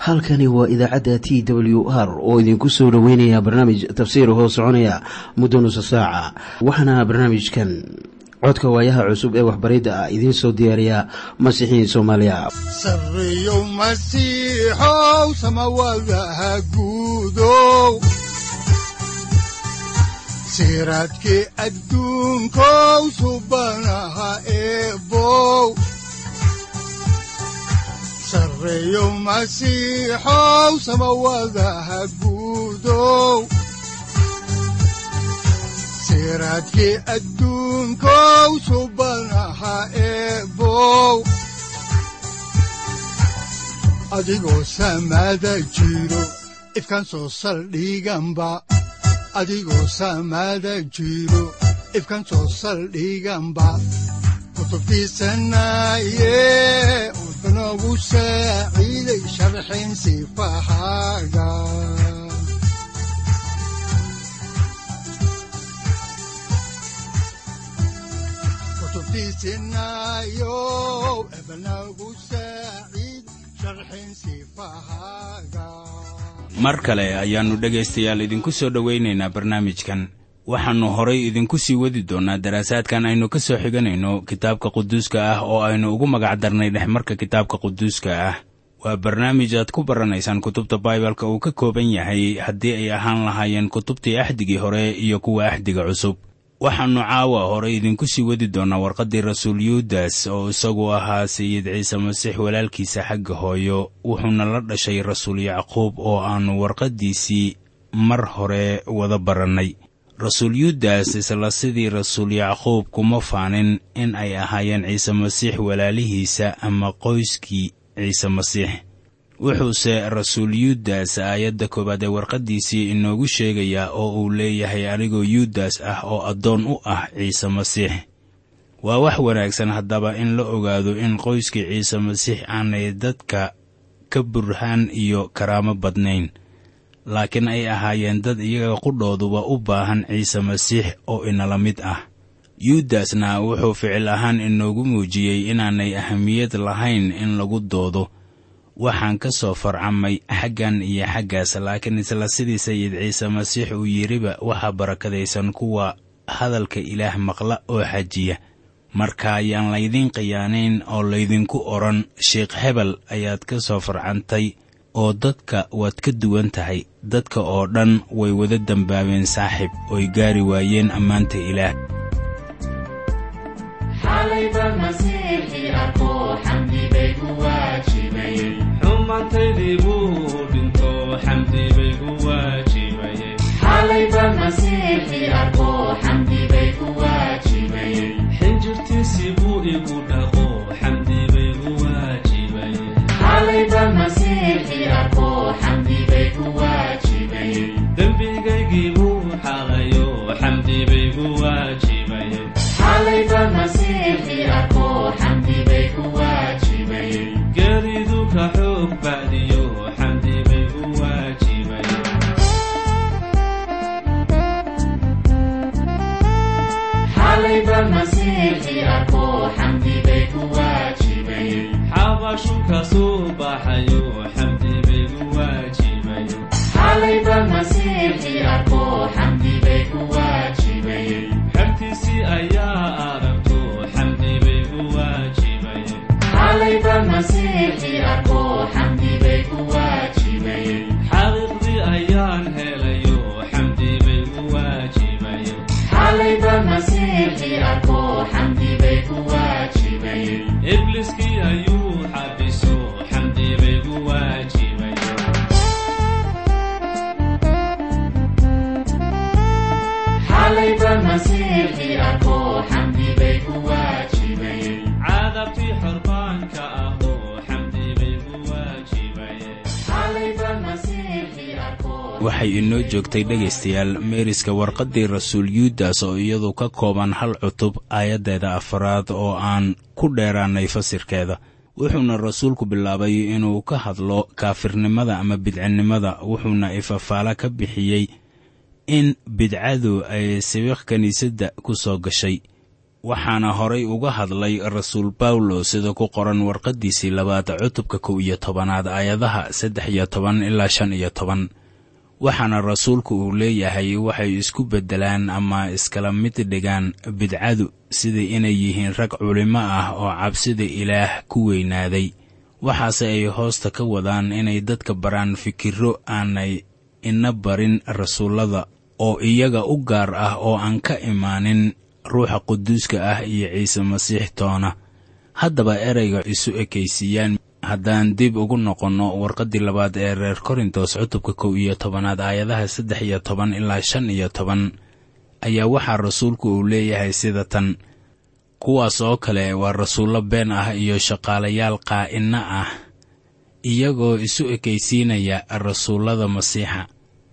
halkani waa idaacadda t w r oo idinku soo dhoweynaya barnaamij tafsiir hoo soconaya muddo nusa saaca waxaana barnaamijkan codka waayaha cusub ee waxbaridda ah idiin soo diyaariya masiixiin soomaaliya sareyow masiixow samawadaha guudow siraadkii adduunkow subanaha eebow sareyow masiixow samawadaha guudow siraadkii adduunkow subanaha eebow adigoo samaada jiro ifkan soo saldhiganba adigoo samaada jiro ifkan soo saldhiganba kutubtiisanaye udanogu saaciiday sharxin sifahaaga kutubtiisinayo ebanagu saaciid sharxin sifahaaga mar kale ayaannu dhegaystayaal idinku soo dhowaynaynaa barnaamijkan waxaannu horay idinku sii wadi doonnaa daraasaadkan aynu ka soo xiganayno kitaabka quduuska ah oo aynu ugu magac darnay dhexmarka kitaabka quduuska ah waa barnaamij aad ku baranaysaan kutubta baibalka uu ka kooban yahay haddii ay ahaan lahaayeen kutubtii axdigii hore iyo kuwa axdiga cusub waxaannu caawa horay idinku sii wadi doonnaa warqaddii rasuul yuudas oo isagu ahaa sayid ciise masiix walaalkiisa xagga hooyo wuxuuna la dhashay rasuul yacquub oo aannu warqaddiisii mar hore wada barannay rasuul yuudas isla sidii rasuul yacquub kuma faanin in ay ahaayeen ciise masiix walaalihiisa ama qoyskii ciise masiix wuxuuse rasuul yuudas aayadda koowaad ee warqaddiisii inoogu sheegayaa oo uu leeyahay anigoo yuudas ah oo addoon u ah ciise masiix waa wax wanaagsan haddaba in la ogaado in qoyskii ciise masiix aanay dadka ka burhaan iyo karaamo badnayn laakiin ay ahaayeen dad iyaga qudhooduba u baahan ciise masiix oo inala mid ah yuudasna wuxuu ficil ahaan inoogu muujiyey inaanay ahamiyad lahayn in lagu doodo waxaan ka soo farcamay xaggan iyo xaggaas laakiin isla sidii sayid ciise masiix uu yidhiba waxaa barakadaysan kuwa hadalka ilaah maqla oo xajiya marka ayaan laydiin khiyaanayn oo laydinku odhan sheikh hebel ayaad ka soo farcantay oo dadka waad ka duwan tahay dadka oo dhan way wada dembaabeen saaxib oy gaari waayeen ammaanta ilaah xumaantaydii buu dhinto xamdi bay ku waajibayeen xalayba masiixii arko xamdi bay ku waajibayeen xinjirtiisii buu igu dhaqo xamdi bay ku waajibayeen xalayba masiixii arko xamdi bay ku waajibayeen dembigaygii buu xalayo xamdi bay ku waajibayeen xalayba masiixii arko xamdi bay ku waajibayeen geeridu ka xoog bacdiyo xamdi bay ku waajibayeen xalayba masiixii arko xamdi bay ku waajibayeen xabashu ka soo baxayo xamdi bay ku waajibayeen xalayba masiixii arko xamdi bay ku waajibayeen xertiisii ayaa aragto xamdi bay ku waajibayeen xalayba masiixii arko xamdi bay ku waajibayeen xaqiiqdii ayaan helayo xamdi bay ku waajibayeen xalayba masiixii arko xamdi bay ku waajibayeen ibliskii ayuu xabiso xamdi bay ku waajibayeen xalayba masiixii arko xamdi bay ku waajibayeen cadabtii xorbaanka ahoo xamdi bay ku waajibayeen xalayba masiixii arko waxay inoo joogtay dhegaystayaal meeriska warqaddii rasuul yuudas oo iyadu ka kooban hal cutub aayaddeeda afaraad oo aan ku dheeraannay fasirkeeda wuxuuna rasuulku bilaabay inuu ka hadlo kaafirnimada ama bidcinnimada wuxuuna ifafaala ka bixiyey in bidcadu ay sibiq kiniisadda ku soo gashay waxaana horay uga hadlay rasuul bawlo sida ku qoran warqaddiisii labaad cutubka kow iyo tobanaad aayadaha saddex iyo toban ilaa shan iyo toban waxaana rasuulku uu leeyahay waxay isku beddelaan ama iskala mid dhigaan bidcadu sida inay yihiin rag culimo ah oo cabsida ilaah ku weynaaday waxaase ay hoosta ka wadaan inay dadka baraan fikirro aanay ina barin rasuullada oo iyaga u gaar ah oo aan ka imaanin ruuxa quduuska ah iyo ciise masiix toona haddaba ereyga isu ekaysiiyaan haddaan dib ugu noqonno warqaddii labaad ee reer korintos cutubka kow iyo tobanaad aayadaha saddex iyo toban ilaa shan iyo toban ayaa waxaa rasuulku uu leeyahay sida tan kuwaas oo kale waa rasuullo been ah iyo shaqaalayaal qaa'inno ah iyagoo isu ekaysiinaya rasuullada masiixa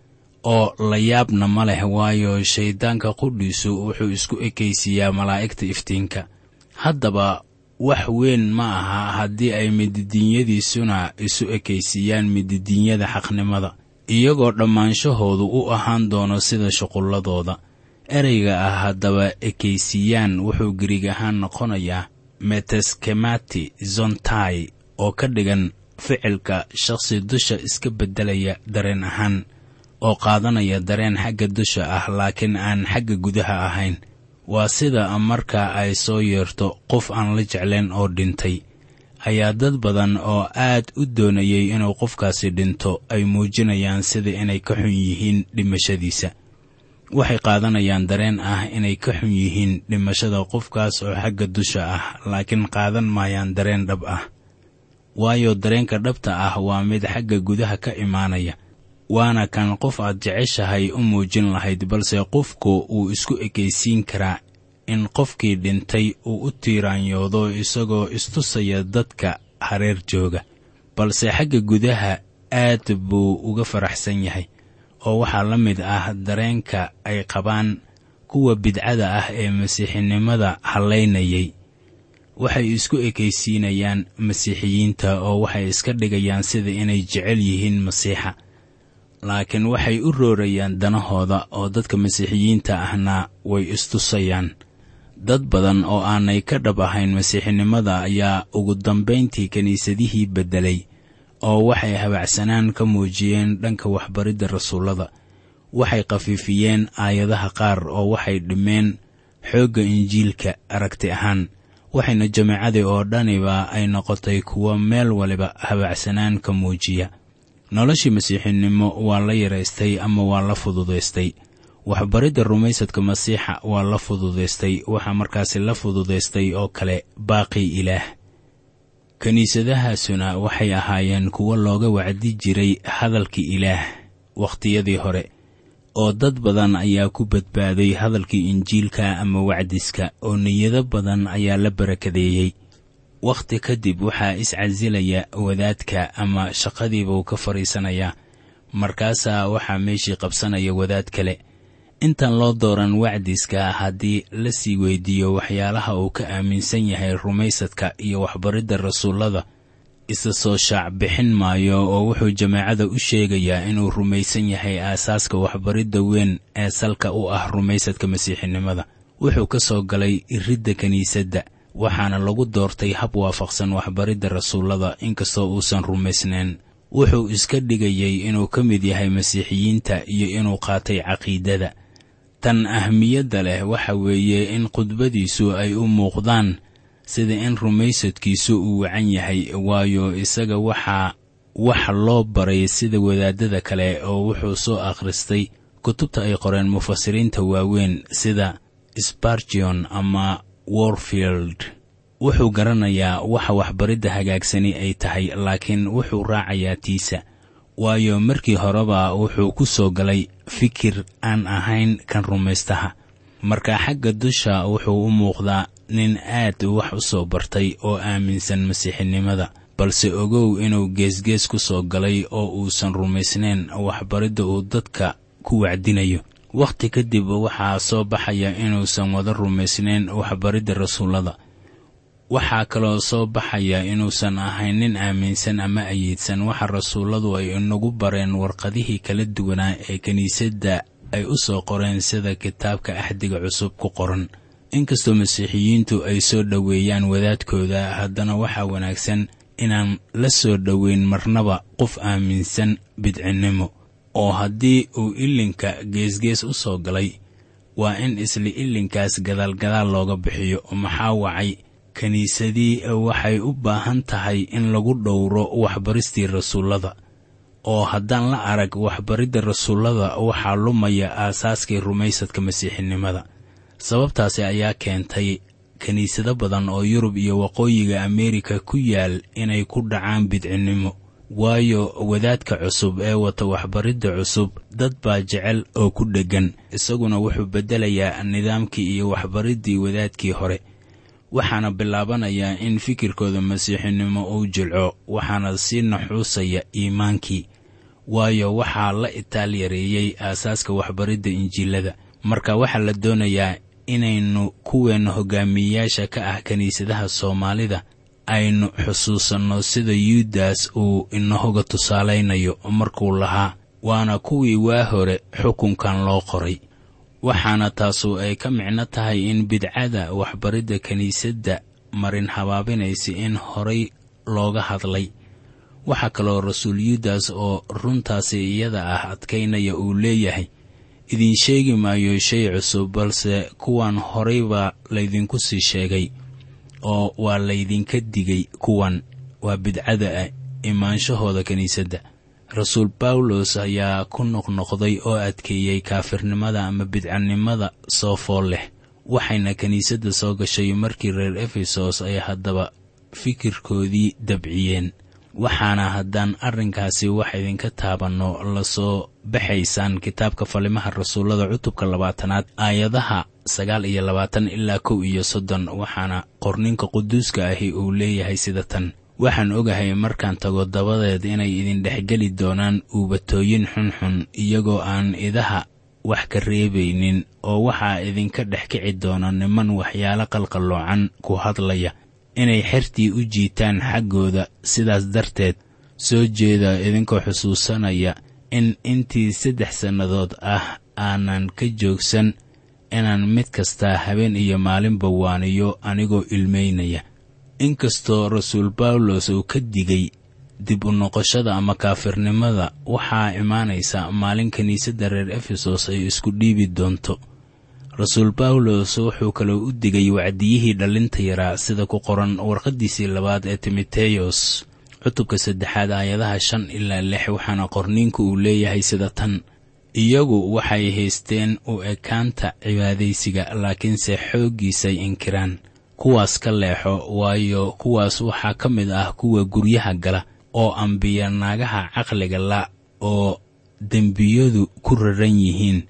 oo la yaabna ma leh waayo shayddaanka qudhiisu wuxuu isku ekaysiiyaa malaa'igta iftiinka haddaba wax weyn ma aha haddii ay mididiinyadiisuna isu ekaysiiyaan mididiinyada xaqnimada iyagoo dhammaanshahoodu u ahaan doono sida shuqulladooda ereyga ah haddaba ekaysiiyaan wuxuu gariig ahaan noqonayaa meteskemati zontai oo ka dhigan ficilka shakhsi dusha iska beddelaya dareen ahaan oo qaadanaya dareen xagga dusha ah laakiin aan xagga gudaha ahayn waa sida marka ay soo yeerto qof aan la jeclayn oo dhintay ayaa dad badan oo aad u doonayay inuu qofkaasi dhinto ay muujinayaan sida inay ka xun yihiin dhimashadiisa waxay qaadanayaan dareen ah inay ka xun yihiin dhimashada qofkaas oo xagga dusha ah laakiin qaadan maayaan dareen dhab ah waayo dareenka dhabta ah waa mid xagga gudaha ka imaanaya waana kan qof aad jeceshahay u muujin lahayd balse qofku uu isku ekaysiin karaa in qofkii dhintay uu u tiiraanyoodo isagoo istusaya dadka hareer jooga balse xagga gudaha aad buu uga faraxsan yahay oo waxaa la mid ah dareenka ay qabaan kuwa bidcada ah ee masiixinimada hallaynayay waxay isku ekaysiinayaan masiixiyiinta oo waxay iska dhigayaan sida inay jecel yihiin masiixa laakiin waxay u roorayaan danahooda oo dadka masiixiyiinta ahna way istusayaan dad badan oo aanay ka dhab ahayn masiixinimada ayaa ugu dambayntii kiniisadihii beddelay oo waxay habacsanaan ka muujiyeen dhanka waxbaridda rasuullada waxay khafiifiyeen aayadaha qaar oo waxay dhimeen xoogga injiilka aragti ahaan waxayna jamaacadii oo dhaniba ay noqotay kuwo meel waliba habacsanaan ka muujiya noloshii masiixinimo waa la yaraystay ama waa la fududaystay waxbaridda rumaysadka masiixa waa la fududaystay waxaa markaasi la fududaystay oo kale baaqii ilaah kiniisadahaasuna waxay ahaayeen kuwo looga wacdi jiray hadalkii ilaah wakhtiyadii hore oo dad badan ayaa ku badbaaday hadalkii injiilka ama wacdiska oo niyado badan ayaa la barakadeeyey wakhti kadib waxaa iscasilaya wadaadka ama shaqadiibuu ka fadhiisanayaa markaasaa waxaa meeshii qabsanaya wadaad kale intaan loo dooran wacdiska haddii la sii weydiiyo waxyaalaha uu ka aaminsan yahay rumaysadka iyo waxbaridda rasuullada isa soo shaac bixin maayo oo wuxuu jamaacada u sheegayaa inuu rumaysan yahay aasaaska waxbaridda weyn ee salka u ah rumaysadka masiixinimada wuxuu ka soo galay iridda kiniisadda waxaana lagu doortay hab waafaqsan waxbaridda rasuullada inkastoo uusan rumaysnayn wuxuu iska dhigayay inuu ka mid yahay masiixiyiinta iyo inuu qaatay caqiidada tan ahmiyadda leh waxa weeye in khudbadiisu ay u muuqdaan sida in rumaysadkiisu uu wacan yahay waayo isaga waxaa wax loo baray sida wadaadada kale oo wuxuu soo akhristay kutubta ay qoreen mufasiriinta waaweyn sida spargion ama warfield wuxuu garanayaa waxa waxbaridda hagaagsani ay tahay laakiin wuxuu raacayaa tiisa waayo markii horeba wuxuu ku soo galay fikir aan ahayn kan rumaystaha marka xagga dusha wuxuu u muuqdaa nin aad wax u soo bartay oo aaminsan masiixinimada balse ogow inuu geesgees ku soo galay oo uusan rumaysnayn waxbaridda uu dadka ku wacdinayo wakhti kadib waxaa soo baxaya inuusan wada rumaysnayn waxbaridda rasuullada waxaa kaloo soo baxaya inuusan ahayn nin aaminsan ama ayiidsan waxa rasuulladu ay inagu bareen warqadihii kala duwanaa ee kiniisadda ay u soo qoreen sida kitaabka axdiga cusub ku qoran inkastoo masiixiyiintu ay soo dhoweeyaan wadaadkooda haddana waxaa wanaagsan inaan la soo dhoweyn marnaba qof aaminsan bidcinnimo oo haddii uu ilinka geesgees u soo galay waa in isla ilinkaas gadaalgadaal looga bixiyo maxaa wacay kiniisadii waxay u baahan tahay in lagu dhowro waxbaristii rasuullada oo haddaan la arag waxbaridda rasuullada waxaa lumaya aasaaskii rumaysadka masiixinimada sababtaasi ayaa keentay kiniisado badan oo yurub iyo waqooyiga ameerika ku yaal inay ku dhacaan bidcinnimo waayo wadaadka cusub ee wata waxbaridda cusub dad baa jecel oo ku dheggan isaguna wuxuu beddelayaa nidaamkii iyo waxbariddii wadaadkii hore waxaana bilaabanayaa in fikirkooda masiixinimo uu jilco waxaana sii naxuusaya iimaankii waayo waxaa la itaal yareeyey aasaaska waxbaridda injiilada marka waxaa la doonayaa inaynu kuweenna hogaamiyeyaasha ka ah kiniisadaha soomaalida aynu xusuusanno sida yuudas uu inahoga tusaalaynayo markuu lahaa waana kuwii waa hore xukunkan loo qoray waxaana taasu ay ka micno tahay in bidcada waxbaridda kiniisadda marin habaabinaysa in horay looga hadlay waxaa kaloo rasuul yuudas oo runtaasi iyada ah adkaynaya uu leeyahay idiin sheegi maayo shay cusub balse kuwan horay baa laydinku sii sheegay oo waa laydinka digay kuwan waa bidcada ah imaanshahooda kiniisadda rasuul bawlos ayaa ku noqnoqday oo adkeeyey kaafirnimada ama bidcanimada soo fool leh waxayna kiniisadda soo gashay markii reer efesos ay haddaba fikirkoodii dabciyeen waxaana haddaan arrinkaasi wax idinka taabanno lasoo baxaysaan kitaabka falimaha rasuullada cutubka labaatanaad aayadaha sagaal iyo labaatan ilaa kow iyo soddon waxaana qorninka quduuska ahi uu leeyahay sida tan waxaan ogahay markaan tago dabadeed inay idin dhexgeli doonaan uubatooyin xunxun iyagoo aan idaha wax ka reebaynin oo waxaa idinka dhex kici doona niman waxyaalo qalqalloocan ku hadlaya inay xertii u jiitaan xaggooda sidaas darteed soo jeeda idinkoo xusuusanaya in intii saddex sannadood ah aanan ka joogsan inaan mid kastaa habeen iyo maalinba waaniyo anigoo ilmaynaya inkastoo rasuul bawlos uu ka digay dib u noqoshada ama kaafirnimada waxaa imaanaysa maalin kiniisadda reer efesos ay isku dhiibi doonto rasuul bawlos wuxuu kaloo u digay wacdiyihii dhallinta yaraa sida ku qoran warqaddiisii labaad ee timoteyos cutubka saddexaad aayadaha shan ilaa lix waxaana qorniinku uu leeyahay sida tan iyagu waxay haysteen u ekaanta cibaadaysiga laakiinse xooggiisay inkiraan kuwaas ka leexo waayo kuwaas waxaa ka mid ah kuwa guryaha gala oo ambiya naagaha caqliga la oo dembiyadu ku raran yihiin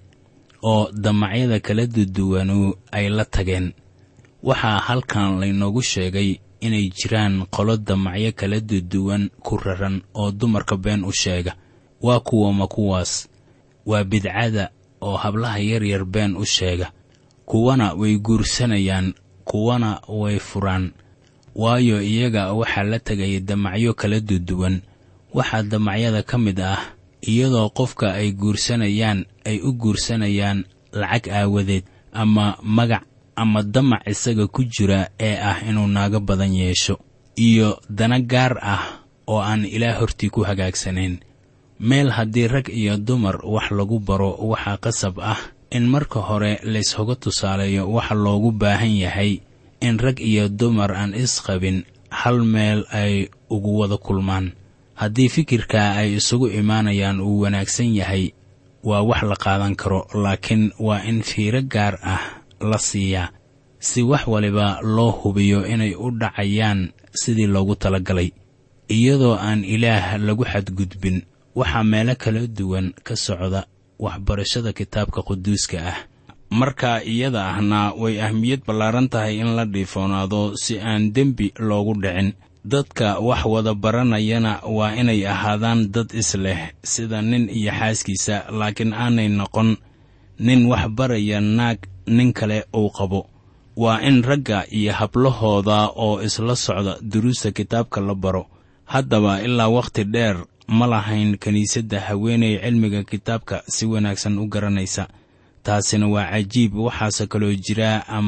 oo damacyada kala duduwanu ay la tageen waxaa halkan laynoogu sheegay inay jiraan qolo damacyo kala duduwan ku raran oo dumarka been u sheega waa kuwama kuwaas waa bidcada oo hablaha yaryar been u sheega kuwana way guursanayaan kuwana way furaan waayo iyaga waxaa la tegaya damacyo kala duduwan waxaa damacyada ka mid ah iyadoo qofka ay guursanayaan ay u guursanayaan lacag aawadeed ama magac ama damac isaga ku jira ee ah inuu naago badan yeesho iyo dana gaar ah oo aan ilaah hortii ku hagaagsanayn meel haddii rag iyo dumar wax lagu baro waxaa qasab ah in marka hore layshoga tusaaleeyo waxa loogu baahan yahay in rag iyo dumar aan isqabin hal meel ay ugu wada kulmaan haddii fikirka ay isugu imaanayaan uu wanaagsan yahay waa wax la qaadan karo laakiin waa in fiiro gaar ah la siiyaa si wax waliba loo hubiyo inay u dhacayaan sidii loogu talagalay iyadoo aan ilaah lagu xadgudbin waxaa meelo kala duwan ka socda waxbarashada kitaabka quduuska ah marka iyada ahna way ahmiyad ballaaran tahay in la dhiifoonaado si aan dembi loogu dhicin dadka wax wada baranayana waa inay ahaadaan dad isleh sida nin iyo xaaskiisa laakiin aanay noqon nin wax baraya naag nin kale uu qabo waa in ragga iyo hablahooda oo isla socda duruusta kitaabka la baro haddaba ilaa wakhti dheer ma lahayn kiniisadda haweenay cilmiga kitaabka si wanaagsan u garanaysa taasina waa cajiib waxaase kaloo jira ama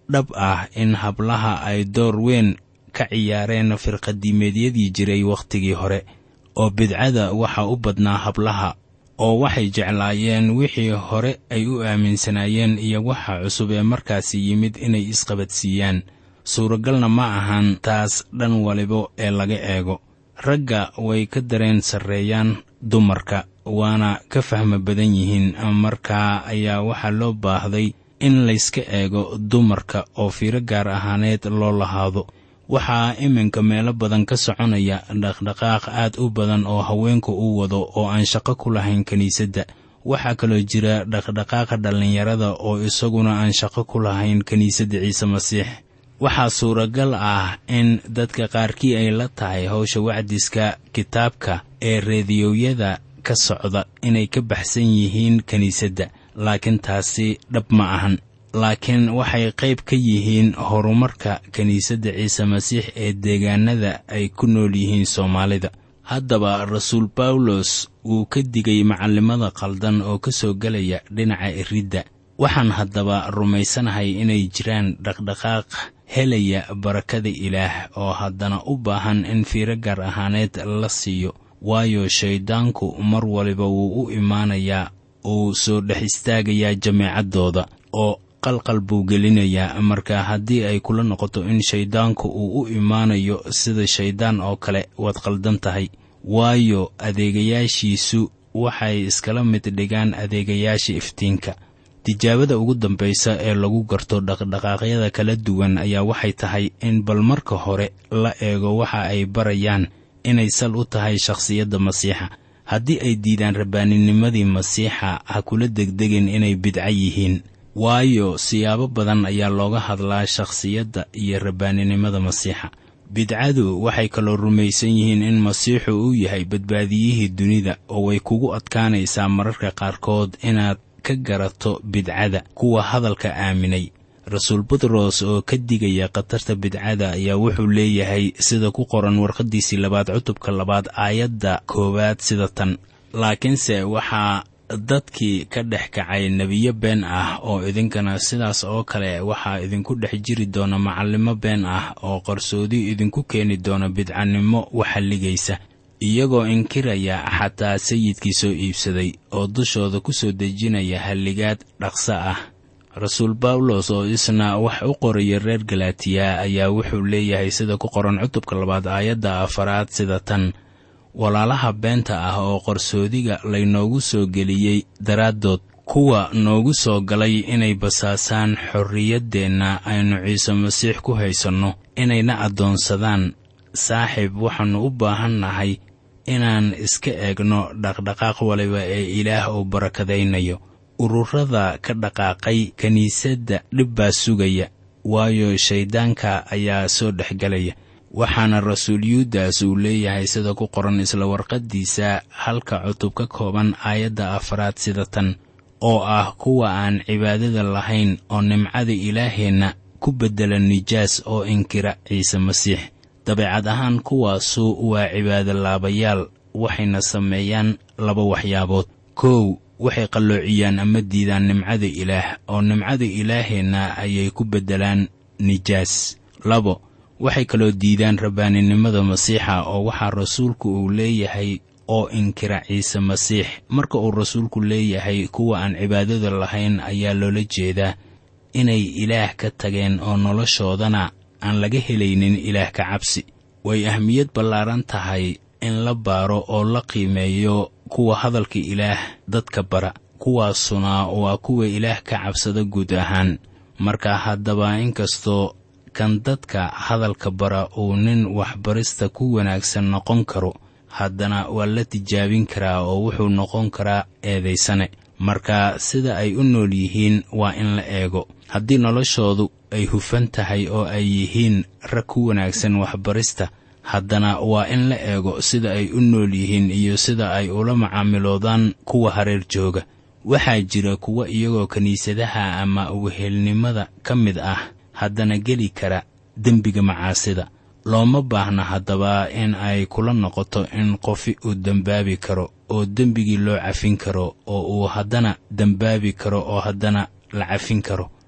dhab ah in hablaha ay door weyn ka ciyaareen firqadiimeedyadii jiray wakhtigii hore oo bidcada waxa u badnaa hablaha oo waxay jeclaayeen wixii hore ay u aaminsanaayeen iyo waxa cusub ee markaasi yimid inay isqabadsiiyaan suuragalna ma ahan taas dhan waliba ee laga eego ragga way ka dareen sarreeyaan dumarka waana ka fahmo badan yihiin markaa ayaa waxaa loo baahday in layska eego dumarka oo fiiro gaar ahaaneed loo lahaado waxaa iminka meelo badan ka soconaya dhaqdhaqaaq aad u badan oo haweenku u wado oo aan shaqo ku lahayn kiniisadda waxaa kaloo jira dhaqdhaqaaqa dhallinyarada oo isaguna aan shaqo ku lahayn kiniisadda ciise masiix waxaa suuragal ah in dadka qaarkii ay la tahay howsha wacdiska kitaabka ee reediyowyada ka socda inay ka baxsan yihiin kiniisadda laakiin taasi dhab ma ahan laakiin waxay qayb ka yihiin horumarka kiniisadda ciise masiix ee deegaanada ay ku nool yihiin soomaalida haddaba rasuul bawlos wuu ka digay macallimada qaldan oo ka soo gelaya dhinaca iridda waxaan haddaba rumaysanahay inay jiraan dhaqdhaqaaq helaya barakada ilaah oo haddana u baahan in fiiro gaar ahaaneed la siiyo waayo shayddaanku mar waliba wuu u imaanayaa uu soo dhex istaagayaa jameecaddooda oo qalqal buu gelinayaa marka haddii ay kula noqoto in shayddaanku uu u imaanayo sida shayddaan oo kale waad qaldan tahay waayo adeegayaashiisu waxay iskala mid dhigaan adeegayaasha iftiinka tijaabada ugu dambaysa ee lagu garto dhaqdhaqaaqyada kala duwan ayaa waxay tahay in bal marka hore la eego waxa ay barayaan inay sal u tahay shakhsiyadda masiixa haddii ay diidaan rabbaaninimadii masiixa ha kula degdegin inay bidco yihiin waayo siyaabo badan ayaa looga hadlaa shakhsiyadda iyo rabbaaninimada masiixa bidcadu waxay kaloo rumaysan yihiin in masiixu uu yahay badbaadiyihii dunida oo way kugu adkaanaysaa mararka qaarkood inaad ka garato bidcada kuwa hadalka aaminay rasuul butros oo ka digaya khatarta bidcada ayaa wuxuu leeyahay sida ku qoran warqaddiisii labaad cutubka labaad aayadda koowaad sida tan laakiinse waxaa dadkii ka dhex kacay nebiyo been ah oo idinkana sidaas oo kale waxaa idinku dhex jiri doona macallimo been ah oo qarsoodi idinku keeni doona bidcanimo waxalligaysa iyagoo inkiraya xataa sayidkii soo iibsaday oo dushooda ku soo dejinaya halligaad dhaqso ah rasuul bawlos oo isna wax u qoraya reer galatiya ayaa wuxuu leeyahay sida ku qoran cutubka labaad aayadda afaraad sida tan walaalaha beenta ah oo qarsoodiga laynoogu soo geliyey daraaddood kuwa noogu soo galay inay basaasaan xorriyaddeenna aynu ciise masiix ku haysanno inayna addoonsadaan saaxiib waxaannu u baahan nahay inaan iska eegno dhaqdhaqaaq waliba ee ilaah uu barakadaynayo ururada ka dhaqaaqay kiniisadda dhib baa sugaya waayo shayddaanka ayaa soo dhexgelaya waxaana rasuul yuudas uu leeyahay sida ku qoran isla warqaddiisa halka cutub ka kooban aayadda afaraad sida tan oo ah kuwa aan cibaadada lahayn oo nimcada ilaaheenna ku beddela nijaas oo inkira ciise masiix dabeecad ahaan kuwaasu waa cibaado laabayaal waxayna sameeyaan laba waxyaabood kow waxay qalloociyaan ama diidaan nimcada ilaah oo nimcada ilaaheenna ayay ku beddelaan nijaas labo waxay kaloo diidaan rabbaaninimada masiixa oo waxaa rasuulku uu leeyahay oo inkira ciise masiix marka uu rasuulku leeyahay kuwa aan cibaadada lahayn ayaa loola jeedaa inay ilaah ka tageen oo noloshoodana aan laga helaynin ilaah ka cabsi way ahmiyad ballaaran tahay in la baaro oo la qiimeeyo kuwa hadalka ilaah dadka bara kuwaasuna waa kuwa ilaah ka cabsada guud ahaan marka haddaba inkastoo kan dadka hadalka bara uu nin waxbarista ku wanaagsan noqon karo haddana waa la tijaabin karaa oo wuxuu noqon karaa eedaysane marka sida ay u nool yihiin waa in la eego haddii noloshoodu ay hufan tahay oo ay yihiin rag ku wanaagsan waxbarista haddana waa in la eego sida ay u nool yihiin iyo sida ay ula macaamiloodaan kuwa hareer jooga waxaa jira kuwa iyagoo kiniisadaha ama wehelnimada ka mid ah haddana geli kara dembiga macaasida looma baahna haddaba in ay kula noqoto in qofi uu dembaabi karo oo dembigii loo cafin karo oo uu haddana dembaabi karo oo haddana la cafin karo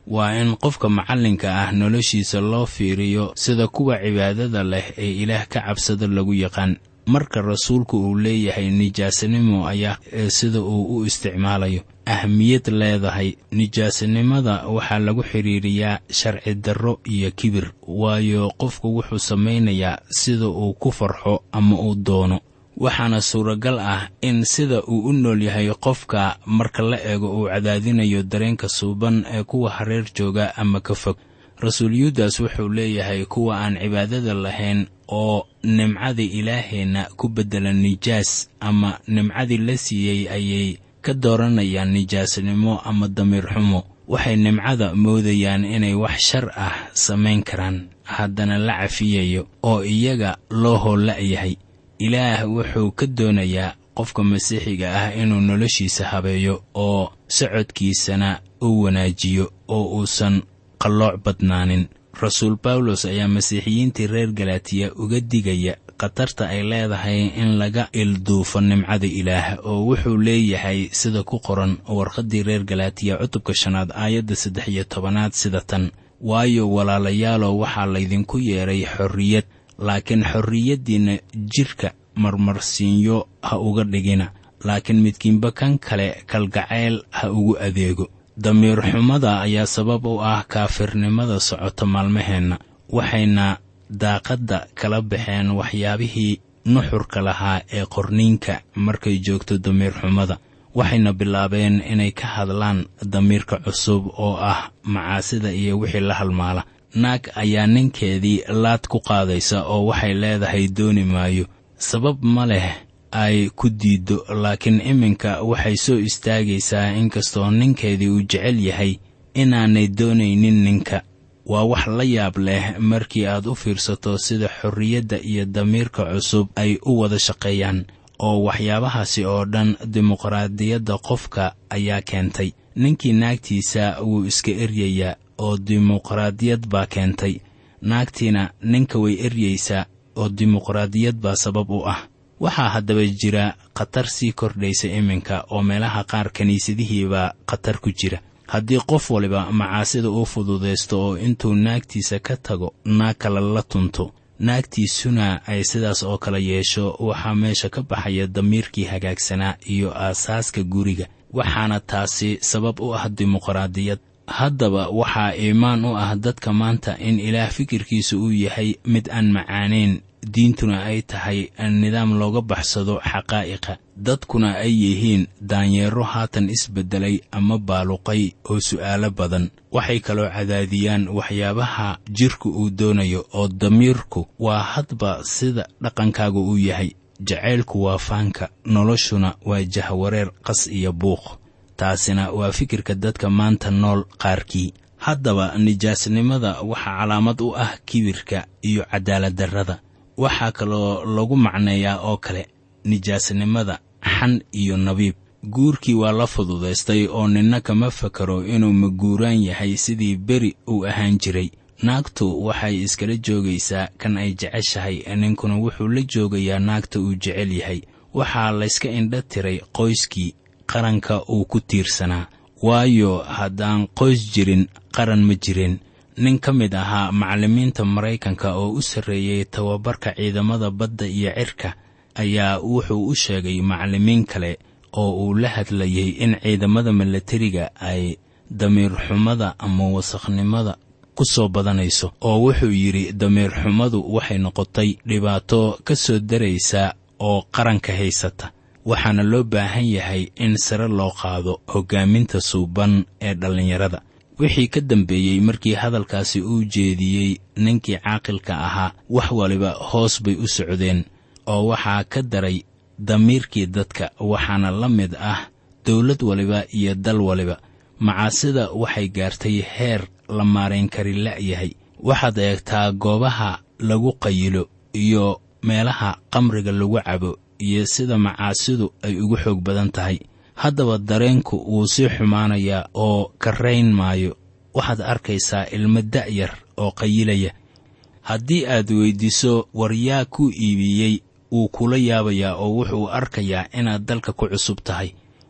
waa in qofka macallinka ah noloshiisa loo fiiriyo sida kuwa cibaadada leh ee ilaah ka cabsada lagu yaqaan marka rasuulku uu leeyahay nijaasanimo ayaa sida uu u isticmaalayo ahmiyad leedahay nijaasanimada waxaa lagu xidhiiriyaa sharci darro iyo kibir waayo qofku wuxuu samaynayaa sida uu ku farxo ama uu doono waxaana suuragal ah in sida uu u nool yahay qofka marka la eego uu cadaadinayo dareenka suuban ee kuwa hareer jooga ama ka fog rasuul yuudas wuxuu leeyahay kuwa aan cibaadada lahayn oo nimcadii ilaaheenna ku beddela nijaas ama nimcadii la siiyey ayay ka dooranayaan nijaasanimo ama damiir xumo waxay nimcada moodayaan inay wax shar ah samayn karaan haddana la cafiyayo oo iyaga loo hoolla'yahay ilaah wuxuu ka doonayaa qofka masiixiga ah inuu noloshiisa habeeyo oo socodkiisana u wanaajiyo oo uusan qallooc badnaanin rasuul bawlos ayaa masiixiyiintii reer galatiya uga digaya khatarta ay leedahay in laga ilduufo nimcada ilaah oo wuxuu leeyahay sida ku qoran warqaddii reer galatiya cutubka shanaad aayadda saddex iyo tobanaad sida tan waayo walaalayaalow waxaa laydinku yeedhay xorriyad laakiin xorriyaddiinna jidhka marmarsiinyo ha uga dhigina laakiin midkiinba kan kale kalgacayl ha ugu adeego damiir xumada ayaa sabab u ah kaafirnimada socota maalmaheenna waxayna daaqadda kala baxeen waxyaabihii nuxurka lahaa ee qorniinka markay joogto damiir xumada waxayna bilaabeen inay ka hadlaan damiirka cusub oo ah macaasida iyo wixii la halmaala naag ayaa ninkeedii laad ku qaadaysa oo waxay leedahay dooni maayo sabab ma leh ay ku diiddo laakiin iminka waxay soo istaagaysaa inkastoo ninkeedii uu jecel yahay inaanay doonaynin ninka waa wax la yaab leh markii aad u fiirsato sida xorriyadda iyo damiirka cusub ay u wada shaqeeyaan oo waxyaabahaasi oo dhan dimuqraadiyadda qofka ayaa keentay ninkii naagtiisa wuu iska eryayaa oo dimuqraadiyad baa keentay naagtiina ninka way eryaysaa oo dimuqraadiyad baa sabab u ah waxaa haddaba jira khatar sii kordhaysa iminka oo meelaha qaar kiniisadihiibaa khatar ku jira haddii qof waliba macaasida uu fududaysto oo intuu naagtiisa ka tago naag kale la tunto naagtiisuna ay sidaas oo kale yeesho waxaa meesha ka baxaya damiirkii hagaagsanaa iyo aasaaska guriga waxaana taasi sabab u ah dimuqraadiyad haddaba waxaa iimaan u ah dadka maanta in ilaah fikirkiisa uu yahay mid aan macaanayn diintuna ay tahay nidaam looga baxsado xaqaa'iqa dadkuna ay yihiin daanyeero haatan isbeddelay ama baaluqay oo su'aalo badan waxay kaloo cadaadiyaan waxyaabaha jidhku uu doonayo oo damiirku waa hadba sida dhaqankaagu uu yahay jacaylku waa faanka noloshuna waa jahwareer qas iyo buuq taasina waa fikirka dadka maanta nool qaarkii haddaba nijaasnimada waxaa calaamad u ah kibirka iyo cadaaladdarrada waxaa kaloo lagu macneeyaa oo kale nijaasnimada xan iyo nabiib guurkii waa la fududaystay oo ninna kama fakaro inuu maguuraan yahay sidii beri uu ahaan jiray naagtu waxay iskala joogaysaa kan ay jeceshahay ninkuna wuxuu la joogayaa naagta uu jecel yahay waxaa layska indha tiray qoyskii qaranka uu ku tiirsanaa waayo haddaan qoys jirin qaran ma jirin nin ka mid ahaa macallimiinta maraykanka oo u sarreeyey tababarka ciidamada badda iyo cirka ayaa wuxuu u sheegay macallimiin kale oo uu la hadlayay in ciidamada milatariga ay damiir xumada ama wasakhnimada ku soo badanayso oo wuxuu yidhi damiir xumadu waxay noqotay dhibaato ka soo daraysa oo qaranka haysata waxaana loo baahan yahay in sare loo qaado hoggaaminta suuban ee dhallinyarada wixii ka dambeeyey markii hadalkaasi uu jeediyey ninkii caaqilka ahaa wax waliba hoos bay u socdeen oo waxaa ka daray damiirkii dadka waxaana la mid ah dawlad waliba iyo dal waliba macaasida waxay gaartay heer la maarayn kari la'yahay waxaad eegtaa goobaha lagu qayilo iyo meelaha qamriga lagu cabo iyo sida macaasidu ay ugu xoog badan tahay haddaba dareenku wuu sii xumaanayaa oo karrayn maayo waxaad arkaysaa ilmo da'yar oo qayilaya haddii aad weyddiiso war yaa ku iibiyey wuu kula yaabayaa oo wuxuu arkayaa inaad dalka ku cusub tahay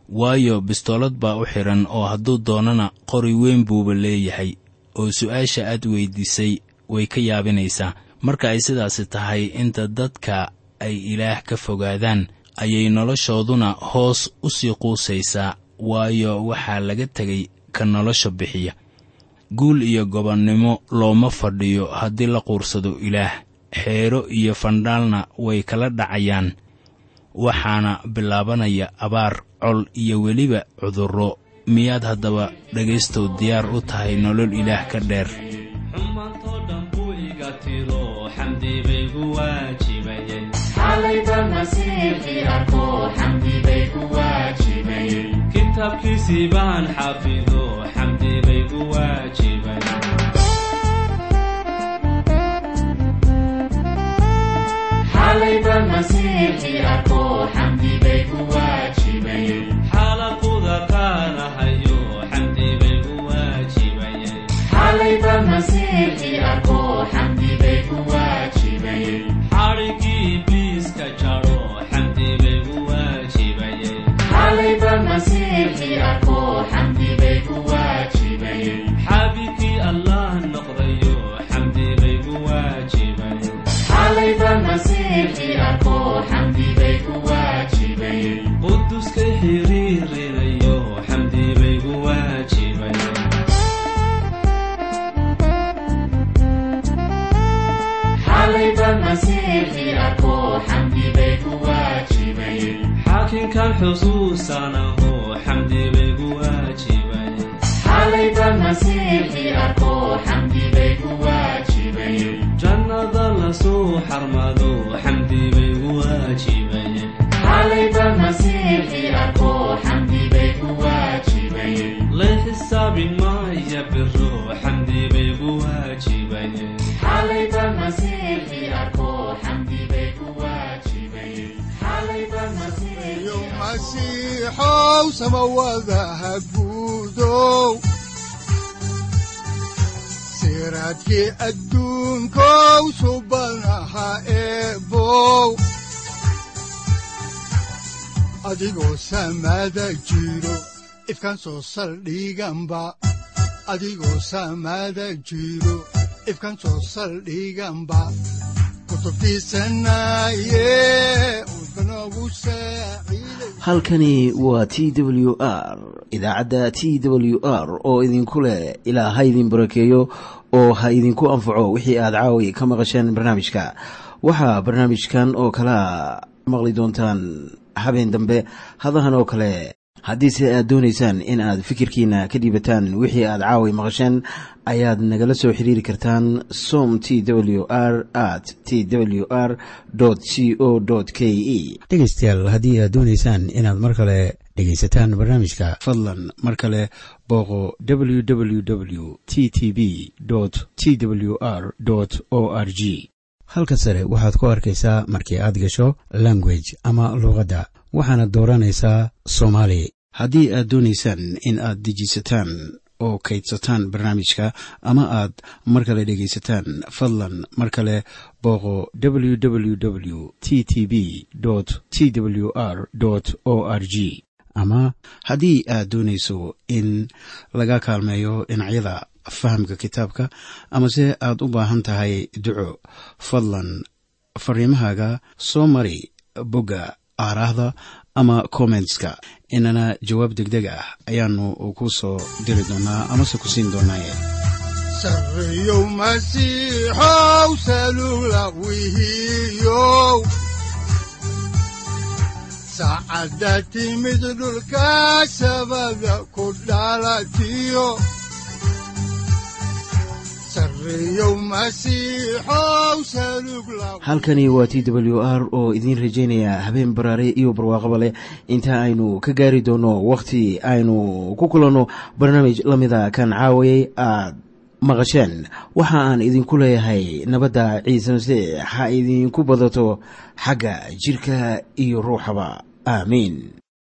waayo bistoolad baa u xidhan oo hadduu doonana qori weyn buuba leeyahay oo su'aasha aad weyddiisay way ka yaabinaysaa marka ay sidaasi tahay inta dadka ay ilaah ka fogaadaan ayay noloshooduna hoos u sii quusaysaa waayo waxaa laga tegay ka nolosha bixiya guul iyo gobonnimo looma fadhiyo haddii la quursado ilaah xeero iyo fandhaalna way kala dhacayaan waxaana bilaabanaya abaar col iyo weliba cudurro miyaad haddaba dhegaystow diyaar u tahay nolol ilaah ka dheer xumaantoo dhan buu iga tiro xamdi baygu waajibayay xalayba masiixi arko xamdi bay ku waajibayey kitaabkiisii baan xafido xamdi baygu waajibayay xalayba masiixi arko xamdi bay ku waajibayey xaalaquda qaanahayo xamdi baygu waajibayay xalayba masiixi arko xamdi bay ku waajibayey xadhigii ibliiska jaro xamdi baygu waajibayay xalayba masiixi arko xamdi bay ku waajibayey xaabibkii allah noqdayo xamdi baygu waajibayay xalayba masiixi arko xamdi bay ku waajibayey quduskay xiriirinayo xamdi baygu waajibayay xalayba masiixi arko xamdi bay ku waajibayey xaakinkan xusuusanaho xamdi baygu waajibayay xalayba masiixi arko xamdi bay ku waajibayey jannada lasoo xarmado xamdi baygu waajibayay xalayba masiixi arko xamdi bay ku waajibayey lay xisaabin maaya biro xamdi baygu waajibayay xalayba masiixi arko xamdi bay ku waajibayey xalayba masiixi iyo masiixow samawadaha guudow siraadkii adduunkow subanaha eebow adigoo samada jiro ifkan soo saldhiganba adigoo samada jiro ifkan soo saldhiganba kutubtiisanaye udbanogu saaciiday halkani waa t w r idaacadda t w r oo idinku leh ilaa ha idin barakeeyo oo ha idinku anfaco wixii aad caawi ka maqasheen barnaamijka waxaa barnaamijkan oo kalea maqli doontaan habeen dambe hadahan oo kale haddiise aad doonaysaan in aad fikirkiina ka dhiibataan wixii aad caawi maqasheen ayaad nagala soo xiriiri kartaan som t w r at t w r c o k e dhegaystayaal haddii aad doonaysaan inaad mar kale dhegaysataan barnaamijka fadlan mar kale booqo www t t b t w r o r g halka sare waxaad ku arkaysaa markii aad gasho language ama luuqadda waxaana dooranaysaa soomaali haddii aad doonaysaan in aad dejisataan oo kaydsataan barnaamijka ama aad mar kale dhegaysataan fadlan mar kale booqo www t t b t w r o r g ama haddii aad doonayso in laga kaalmeeyo dhinacyada fahamka kitaabka amase aad u baahan tahay duco fadlan fariimahaaga soo mari bogga aaraahda ama kommentska inana jawaab degdeg ah ayaanu ku soo diri doonaa amase ku siin doonaaye sarreyow masiixow salula wihiyow saacadda timid dhulka sabada ku dhalatiyo sarreyow masiixow salug la halkani waa t w r oo idiin rajaynaya habeen baraare iyo barwaaqaba leh inta aynu ka gaari doono wakhti aynu ku kulanno barnaamij la mida kan caawayay aad maqasheen waxa aan idinku leeyahay nabadda ciise masiix ha idinku badato xagga jidhka iyo ruuxaba aamiin